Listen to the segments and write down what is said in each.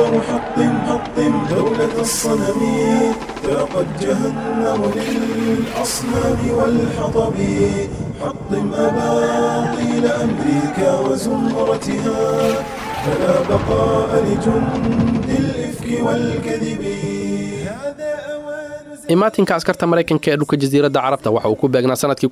حطم حطم دولة الصنم ذاقت جهنم للأصنام والحطب حطم أباطيل أمريكا وزمرتها فلا بقاء لجند الإفك والكذب هذا أوان imaatinka askarta maraykanka ee dhulka jasiiradda carabta waxa uu ku beegnaa sanadkii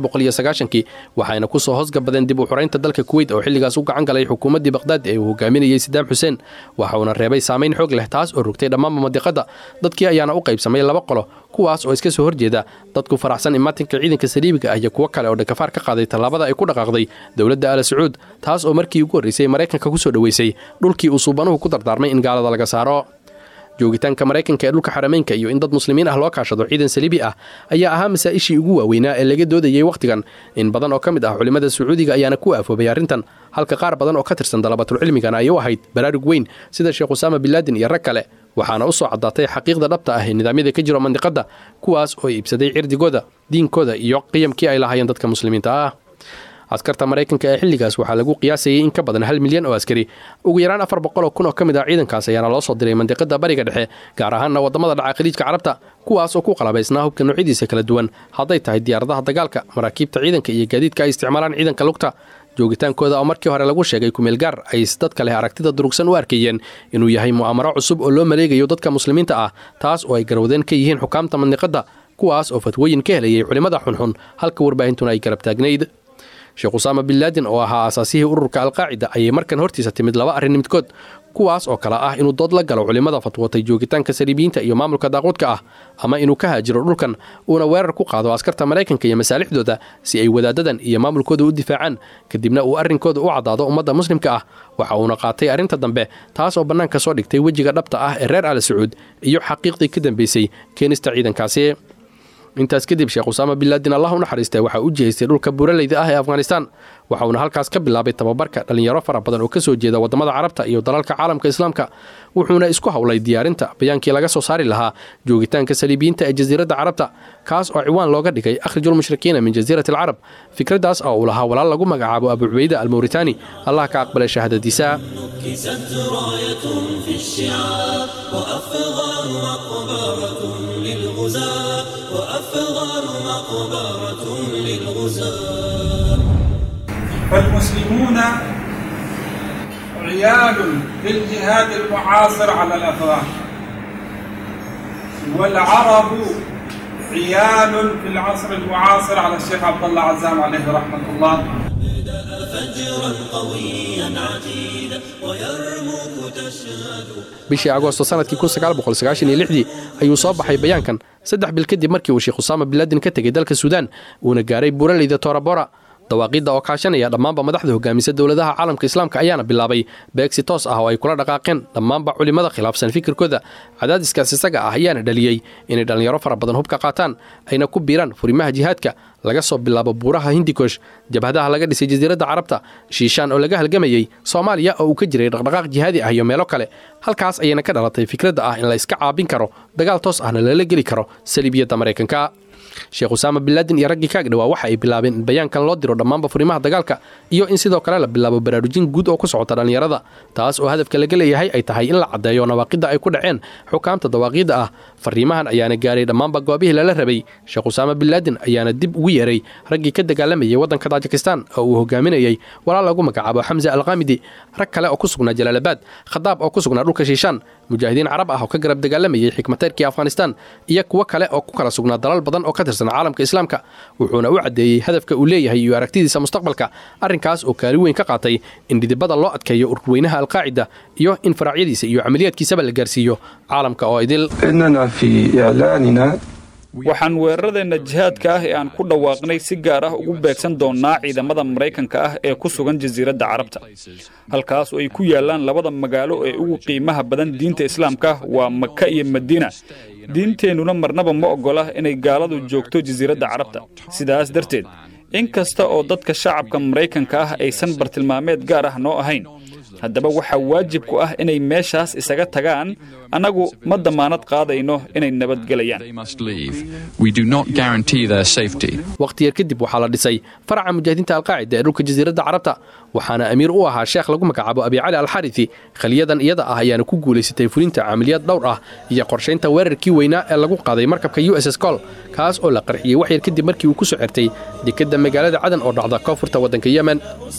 kii waxayna ku soo hoosgabadeen dib u xuraynta dalka kuweyt oo xilligaas u gacan galay xukuumaddii baqhdaad ee uu hogaaminayey sidaam xuseen waxauna reebay saamayn xoog leh taas oo rogtay dhammaanba madiqadda dadkii ayaana u qaybsamay laba qolo kuwaas oo iska soo horjeeda dadku faraxsan imaatinka ciidanka saliibiga ah iyo kuwo kale oo dhakafaar ka qaaday tallaabada ay ku dhaqaaqday dowladda ala sacuud taas oo markii ugu horraysay maraykanka ku soo dhoweysay dhulkii uu suubanuhu ku dardaarmay in gaalada laga saaro joogitaanka maraykanka ee dhulka xarameynka iyo in dad muslimiin ah loo kaashado ciidan saliibi ah ayaa ahaa masaa'ishii ugu waaweynaa ee laga doodayey wakhtigan in badan oo ka mid ah culimmada sacuudiga ayaana ku aafoobay arrintan halka qaar badan oo ka tirsan dalabatulcilmigana ay u ahayd baraarug weyn sida sheekh usaama binlaadin iyo rag kale waxaana u soo caddaatay xaqiiqda dhabta ah ee nidaamyada ka jiro mandiqadda kuwaas oo iibsaday cirdigooda diinkooda iyo qiyamkii ay lahaayeen dadka muslimiinta ah askarta maraykanka ee xilligaas waxaa lagu qiyaasayay in ka badan hal milyan oo askari ugu yaraan afar boqol oo kun oo ka mid ah ciidankaas ayaana loo soo diray mandiqada bariga dhexe gaar ahaanna waddamada dhaca khaliijka carabta kuwaas oo ku qalabaysnaa hubka noocyadiisa kala duwan hadday tahay diyaaradaha dagaalka maraakiibta ciidanka iyo gaadiidka ay isticmaalaan ciidanka lugta joogitaankooda oo markii hore lagu sheegay kumeel gaar ay dadka leh aragtida durugsan u arkayeen inuu yahay mu'aamaro cusub oo loo maleegayo dadka muslimiinta ah taas oo ay garwadeen ka yihiin xukaamta mandiqadda kuwaas oo fatwooyin ka helayay culimmada xunxun halka warbaahintuna ay garab taagnayd sheekh usaama binlaadin oo ahaa asaasihii ururka alqaacida ayay markan hortiisa timid laba arrin midkood kuwaas oo kale ah inuu dood la galo culimmada fatwootay joogitaanka saliibiyiinta iyo maamulka daaquudka ah ama inuu ka haajiro dhulkan uuna weerar ku qaado askarta maraykanka iyo masaalixdooda si ay wadaadadan iyo maamulkooda u difaacaan kadibna uu arrinkooda u caddaado ummadda muslimka ah waxa uuna qaatay arrinta dambe taas oo bannaanka soo dhigtay wejiga dhabta ah ee reer ala sacuud iyo xaqiiqdii ka dambaysay keenista ciidankaasi intaas kadib sheekh usaama binlaadin allah u naxariistay waxaa u jihaystay dhulka buuraleyda ah ee afghanistaan waxauna halkaas ka bilaabay tababarka dhallinyaro fara badan oo ka soo jeeda waddamada carabta iyo dalalka caalamka islaamka wuxuuna isku howlay diyaarinta bayaankii laga soo saari lahaa joogitaanka saliibiyiinta ee jasiiradda carabta kaas oo ciwaan looga dhigay akhrijulmushrikiina min jasiirati alcarab fikraddaas oo uu lahaa walaal lagu magacaabo abu cubayda almawritaani allah ka aqbalay shahaadadiisa كست راية في الشعاب وأفغار مقبرة للغزاة وأفغار مقبرة للغزاة فالمسلمون عيال بالجهاد المعاصر على الأفغان والعرب عيال في العصر المعاصر على الشيخ عبد الله عزام عليه رحمة الله فجرا قويا عتيدا ويرموك تشهد bishii agoosto sanadkii dii ayuu soo baxay bayaankan saddex bil kadib markii uu sheekh usaama binlaadin ka tegey dalka suudaan uuna gaaray buuraleyda toorabora dawaaqidda oo kaashanaya dhammaanba madaxda hogaamisa dowladaha caalamka islaamka ayaana bilaabay beegsi toos ah oo ay kula dhaqaaqeen dhammaanba culimmada khilaafsan fikirkooda cadaadiskaas isaga ah ayaana dhaliyey inay dhallinyaro fara badan hubka qaataan ayna ku biiraan furimaha jihaadka laga soo bilaabo buuraha hindikosh jabhadaha laga dhisay jasiiradda carabta shiishaan oo laga halgamayey soomaaliya oo uu ka jiray dhaqdhaqaaq jihaadi ah iyo meelo kale halkaas ayayna ka dhalatay fikradda ah in la iska caabin karo dagaal toos ahna lala geli karo saliibiyadda maraykanka sheekh usaama binlaadin iyo raggii kaag dhawaa waxa ay bilaabeen in bayaankan loo diro dhammaanba furimaha dagaalka iyo in sidoo kale la bilaabo baraarujin guud oo ku socota dhallinyarada taas oo hadafka laga leeyahay ay tahay in la caddeeyo nawaaqidda ay ku dhaceen xukaamta dawaaqiidda ah fariimahan ayaana gaaray dhammaanba goobihii lala rabay sheekh usaama binlaadin ayaana dib ugu yeeray raggii ka dagaalamayay waddanka taajikistan oo uu hogaaminayey walaal lagu magacaabo xamse alqaamidi rag kale oo ku sugnaa jalaalabaad khadaab oo ku sugnaa dhulka shiishaan mujaahidiin carab ah oo ka garab dagaalamayay xikmateyrkii afghanistan iyo kuwo kale oo ku kala sugnaa dalal badan oo ka tirsan caalamka islaamka wuxuuna u caddeeyey hadafka uu leeyahay iyo aragtidiisa mustaqbalka arrinkaas oo kaalin weyn ka qaatay in dhidibada loo adkeeyo ururweynaha alqaacida iyo in faracyadiisa iyo camaliyaadkiisaba la gaarsiiyo caalamka oo idil إننا في إعلاننا waxaan weeraradeenna jihaadka ah ee aan ku dhawaaqnay si gaar ah ugu beegsan doonnaa ciidamada maraykanka ah ee ku sugan jasiiradda carabta halkaas oo ay ku yaallaan labada magaalo ee ugu qiimaha badan diinta islaamka waa maka iyo madiina diinteennuna marnaba ma oggola inay gaaladu joogto jasiiradda carabta sidaas darteed in kasta oo dadka shacabka maraykanka ah aysan bartilmaameed gaar ah noo ahayn haddaba waxaa waajib ku ah inay meeshaas isaga tagaan annagu ma dammaanad qaadayno inay nabadgelayaan They must leave. We do not guarantee their safety. waqti yar kadib waxaa la dhisay faraca mujaahidiinta alqaacida ee dhulka jasiiradda carabta waxaana amiir u ahaa sheekh lagu magacaabo abi cali alxarithi khaliyadan iyada ah ayaana ku guulaysatay fulinta caamiliyaad dhowr ah iyo qorshaynta weerarkii weynaa ee lagu qaaday markabka u s s col kaas oo la qarxiyey wax yar kadib markii uu ku soo xirtay dekedda magaalada cadan oo dhacda koonfurta waddanka yemen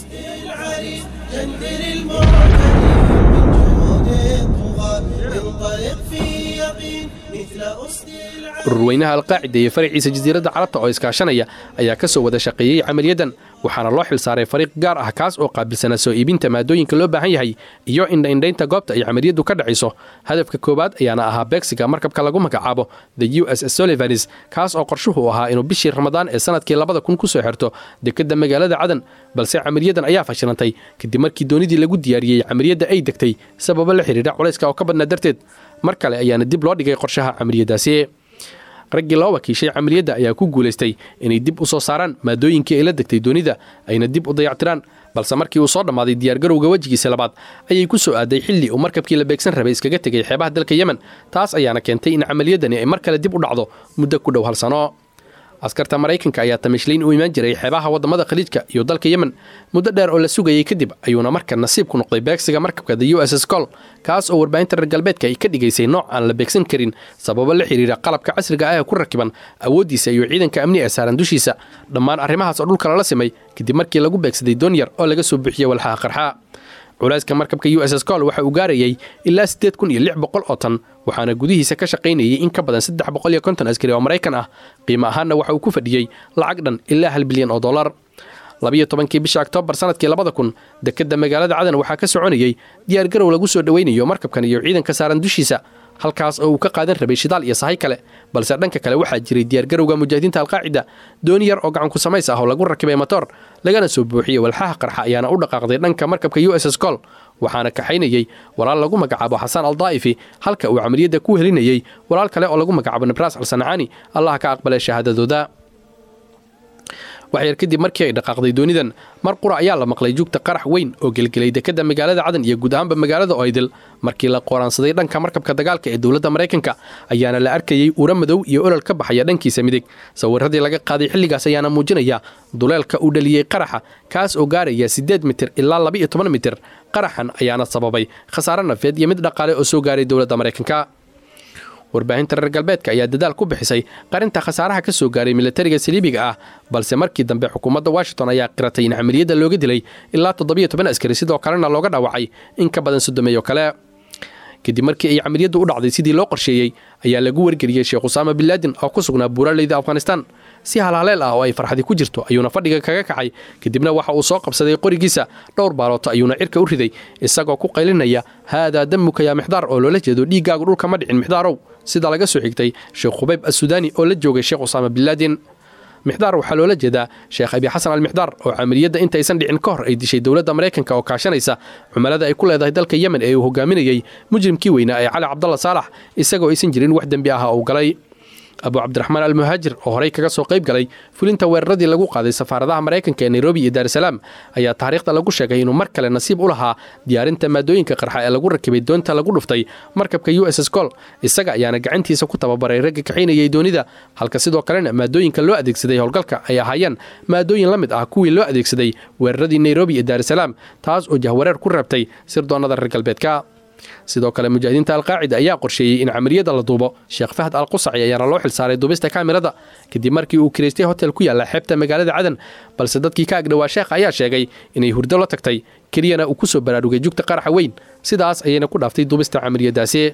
العريض جندل المعتدي من جهود الطغاة انطلق في يقين مثل أسد العريض ururweynaha alqaacida iyo faraciisa jasiiradda carabta oo iskaashanaya ayaa ka soo wada shaqeeyey camaliyadan waxaana loo xilsaaray fariiq gaar ah kaas oo qaabilsanaa soo iibinta maadooyinka loo baahan yahay iyo indhaindhaynta goobta ay camaliyaddu ka dhacayso hadafka koowaad ayaana ahaa beegsiga markabka lagu magacaabo the u s s solivanis kaas oo qorshuhu ahaa inuu bishii ramadaan ee sanadkii labada kun ku soo xirto dekedda magaalada cadan balse camaliyadan ayaa fashilantay kadib markii doonidii lagu diyaariyey camaliyadda ay degtay sababo la xidhiidha culayska oo ka badnaa darteed mar kale ayaana dib loo dhigay qorshaha camaliyadaasi raggii loo wakiishay camaliyadda ayaa ku guulaystay inay dib u soo saaraan maadooyinkii ay la degtay doonida ayna dib u dayactiraan balse markii uu soo dhammaaday diyaargarowga wejigiisa labaad ayay ku soo aaday xilli uu markabkii la beegsan rabay iskaga tegay xeebaha dalka yemen taas ayaana keentay in camaliyaddani ay mar kale dib u dhacdo muddo ku dhow hal sano askarta maraykanka ayaa tamishlayn u imaan jiray xeebaha waddamada khaliijka iyo dalka yemen muddo dheer oo la sugayey kadib ayuuna marka nasiib ku noqday beegsiga markabka the u s s col kaas oo warbaahinta reer galbeedka ay ka dhigaysay nooc aan la beegsan karin sababo la xidhiira qalabka casriga ah ee ku rakiban awooddiisa iyo ciidanka amni ee saaran dushiisa dhammaan arrimahaas oo dhulka lala simay kadib markii lagu beegsaday doon yar oo laga soo buuxiyey walxaha qarxa culayska markabka u s s col waxa uu gaarayay ilaa siddeed kun iyo lix boqol oo tan waxaana gudihiisa ka shaqaynayay in ka badan saddex boqol iyo konton askari oo maraykan ah qiimo ahaanna waxa uu ku fadhiyey lacag dhan ilaa hal bilyan oo dollar labiyo tobankii bisha oktoobar sanadkii labada kun dekedda magaalada cadan waxaa ka soconayey diyaargarow lagu soo dhoweynayo markabkan iyo ciidanka saaran dushiisa halkaas oo uu ka qaadan rabay shidaal iyo sahay kale balse dhanka kale waxaa jiray diyaargarowga mujaahidiinta alqaacida dooni yar oo gacanku samays ah oo lagu rakibay motor lagana soo buuxiyey walxaha qarxa ayaana u dhaqaaqday dhanka markabka u s s col waxaana kaxaynayey walaal lagu magacaabo xasaan aldaa'ifi halka uu camaliyadda ku helinayey walaal kale oo lagu magacaabo nabras alsanacaani allah ka aqbalay shahaadadooda waxyar kadib markii ay dhaqaaqday doonidan mar qura ayaa la maqlay jugta qarax weyn oo gelgelay dekedda magaalada cadan iyo guud ahaanba magaalada oydil markii la qooraansaday dhanka markabka dagaalka ee dowladda maraykanka ayaana la arkayey ura madow iyo olol ka baxaya dhankiisa midig sawiradii laga qaaday xilligaas ayaana muujinaya duleelka uu dhaliyey qaraxa kaas oo gaaraya siddeed mitir ilaa laba-iyo toban mitir qaraxan ayaana sababay khasaare nafeed iyo mid dhaqaale oo soo gaaray dowladda maraykanka warbaahinta reer galbeedka ayaa dadaal ku bixisay qarinta khasaaraha ka soo gaaray militariga saliibiga ah balse markii dambe xukuumadda washington ayaa qiratay in camaliyadda looga dilay ilaa toddobiyo toban askari sidoo kalena looga dhaawacay in ka badan soddomeeyo kale kadib markii ay camaliyaddu u dhacday sidii loo qorsheeyey ayaa lagu wargeliyey sheekh usaama binlaadin oo ku sugnaa buuraleyda afghanistan si halhaleel ah oo ay farxadi ku jirto ayuuna fadhiga kaga kacay kadibna waxa uu soo qabsaday qorigiisa dhowr baalooto ayuuna cirka u riday isagoo ku qaylinaya haadaa damuka yaa mixdaar oo loola jeedo dhiiggaagu dhulka ma dhicin mixdaarow sida laga soo xigtay sheekh khubayb assudaani oo la joogay sheekh usaama binlaadin mixdaar waxaa loola jeedaa sheekh abi xasan almixdaar oo camaliyadda intaysan dhicin ka hor ay dishay dowladda maraykanka oo kaashanaysa cumilada ay ku leedahay dalka yemen ee uu hogaaminayey mujrimkii weynaa ee cali cabdalla saalax isagoo aysan jirin wax dembi ah uu galay abu cabdiraxmaan almuhaajir oo horey kaga soo qayb galay fulinta weeraradii lagu qaaday safaaradaha maraykanka ee nairobi iyo daarusalaam ayaa taariikhda lagu sheegay inuu mar kale nasiib u lahaa diyaarinta maadooyinka qarxa ee lagu rakibay doonta lagu dhuftay markabka u s s col isaga ayaana gacantiisa ku tababaray ragga kaxaynayay doonida halka sidoo kalena maadooyinka loo adeegsaday howlgalka ay ahaayeen maadooyin la mid ah kuwii loo adeegsaday weeraradii nairobi iyo daarusalaam taas oo jahwareer ku reebtay sirdoonnada reer galbeedka sidoo kale mujaahidiinta alqaacida ayaa qorsheeyey in camaliyadda la duubo sheekh fahad al qusaci ayaana loo xilsaaray duubista kaamirada kadib markii uu kiraystay hotel ku yaalla xeebta magaalada cadan balse dadkii ka agdhowaa sheekha ayaa sheegay inay hurdo la tagtay keliyana uu ku soo baraarugay jugta qaraxa weyn sidaas ayayna ku dhaaftay duubista camaliyadaasi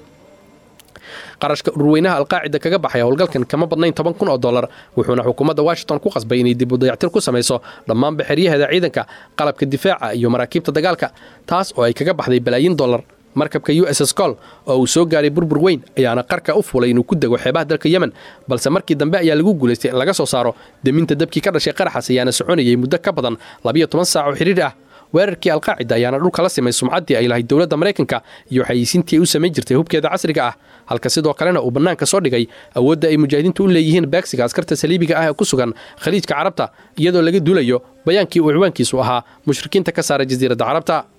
qarashka ururweynaha alqaacida kaga baxay howlgalkan kama badnayn toban kun oo dollar wuxuuna xukuumadda washington ku qasbay inay dib u dayactir ku samayso dhammaan baxeryaheeda ciidanka qalabka difaaca iyo maraakiibta dagaalka taas oo ay kaga baxday balaayiin dollar markabka u s s col oo uu soo gaaray burbur weyn ayaana qarka u fulay inuu ku dego xeebaha dalka yemen balse markii dambe ayaa lagu guulaystay in laga soo saaro deminta dabkii ka dhashay qaraxaas ayaana soconayay muddo ka badan labiyo toban saac oo xidhiir ah weerarkii alqaacida ayaana dhulka la simay sumcaddii ay lahayd dowladda maraykanka iyo xayisiintii ay u samayn jirtay hubkeeda casriga ah halka sidoo kalena uu bannaanka soo dhigay awoodda ay mujaahidiintu u leeyihiin beegsiga askarta saliibiga ah ee ku sugan khaliijka carabta iyadoo laga duulayo bayaankii uu ciwaankiisu ahaa mushrikiinta ka saara jasiiradda carabta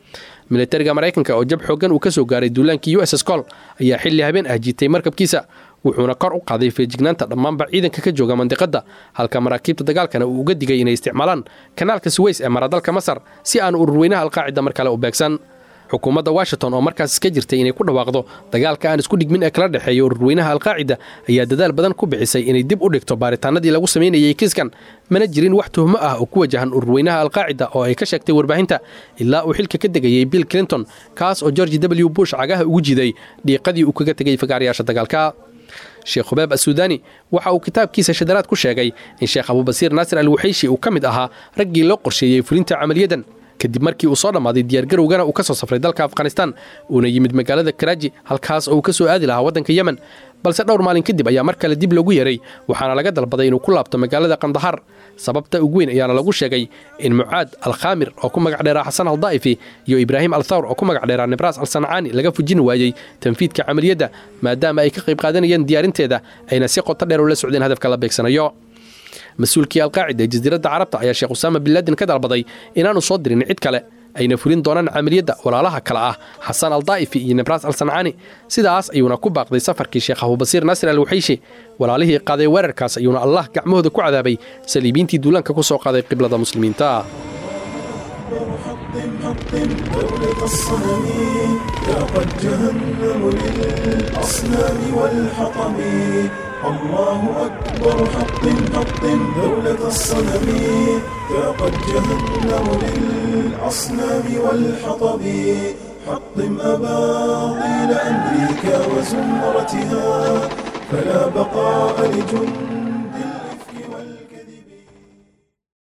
militariga maraykanka oo jab xooggan uu ka soo gaaray duulaankii u s s col ayaa xilli habeen ah jiitay markabkiisa wuxuuna kor u qaaday feejignaanta dhammaanba ciidanka ka jooga mandiqadda halka maraakiibta dagaalkana uu uga digay inay isticmaalaan kanaalka suweys ee maradalka masar si aan ururweynaha alqaacida mar kale u beegsan xukuumadda washington oo markaas ka jirtay inay ku dhawaaqdo dagaalka aan isku dhigmin ee kala dhexeeya ururweynaha alqaacida ayaa dadaal badan ku bixisay inay dib u dhigto baaritaanadii lagu samaynayay kiiskan mana jirin wax tuhmo ah oo ku wajahan ururweynaha alqaacida oo ay ka sheegtay warbaahinta ilaa uu xilka ka degayey bill clinton kaas oo george w bush cagaha ugu jiiday dhiiqadii uu kaga tegay fagaarayaasha dagaalka sheekh hubaab assuudani waxa uu kitaabkiisa shadaraad ku sheegay in sheekh abubasiir naasir al wuxayshi uu ka mid ahaa raggii loo qorsheeyey fulinta camaliyadan kadib markii uu soo dhammaaday diyaargarowgana uu ka soo safray dalka afghanistan uuna yimid magaalada karaaji halkaas oo uu ka soo aadi lahaa waddanka yemen balse dhowr maalin kadib ayaa mar kale dib loogu yeeray waxaana laga dalbaday inuu ku laabto magaalada kandahar sababta ugu weyn ayaana lagu sheegay in mucaad alkhaamir oo ku magac dheeraa xasan aldaa'ifi iyo ibraahim althawr oo ku magac dheeraa nibras al sancaani laga fujin waayey tanfiidka camaliyadda maadaama ay ka qayb qaadanayeen diyaarinteeda ayna si qoto dheer ula socdeen hadafka la beegsanayo mas-uulkii alqaacida ee jasiiradda carabta ayaa sheekh usaama bin laadin ka dalbaday inaanu soo dirin cid kale ayna fulin doonaan camaliyadda walaalaha kale ah xasan aldaa'ifi iyo nibras al sancaani sidaas ayuuna ku baaqday safarkii sheekh abubasiir naasir al wuxayshi walaalihii qaaday weerarkaas ayuuna allah gacmahooda ku cadaabay saliibiintii duulaanka ku soo qaaday qiblada muslimiinta دولة الصنم ذاقت جهنم للأصنام والحطم الله أكبر حطم حطم دولة الصنم ذاقت جهنم للأصنام والحطب حطم أباطيل أمريكا وزمرتها فلا بقاء لجند